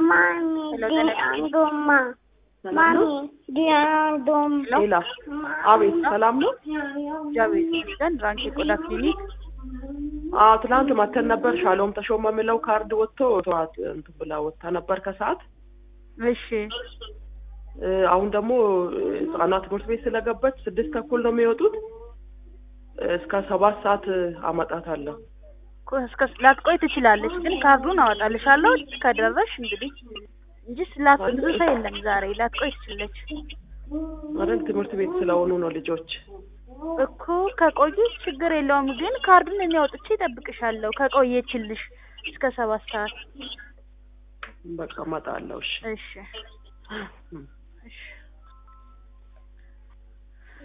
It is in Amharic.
ሄሎ ጤና ማሚ ዲያዶም ሌላ አቤት፣ ሰላም ነው? እግዚአብሔር ይመስገን። ራንክ የቆዳ ክሊኒክ አዎ ትናንት መተን ነበር። ሻሎም ተሾመ የሚለው ካርድ ወጥቶ ተዋት እንትን ብላ ወጥታ ነበር ከሰዓት። እሺ እ፣ አሁን ደግሞ ህጻናት ትምህርት ቤት ስለገባች ስድስት ተኩል ነው የሚወጡት። እስከ ሰባት ሰዓት አመጣታለሁ። ቆ- እስከ ላትቆይ ትችላለች፣ ግን ካርዱን አወጣልሻለሁ ከደረሽ እንግዲህ እንጂ ስላት ብዙ ሰው የለም ዛሬ። ላትቆይ ትችላለች አይደል? ትምህርት ቤት ስለሆኑ ነው ልጆች። እኮ ከቆዩ ችግር የለውም፣ ግን ካርዱን እኔ አውጥቼ እጠብቅሻለሁ ከቆየችልሽ እስከ ሰባት ሰዓት። በቃ እመጣለሁ። እሺ እሺ እም። እሺ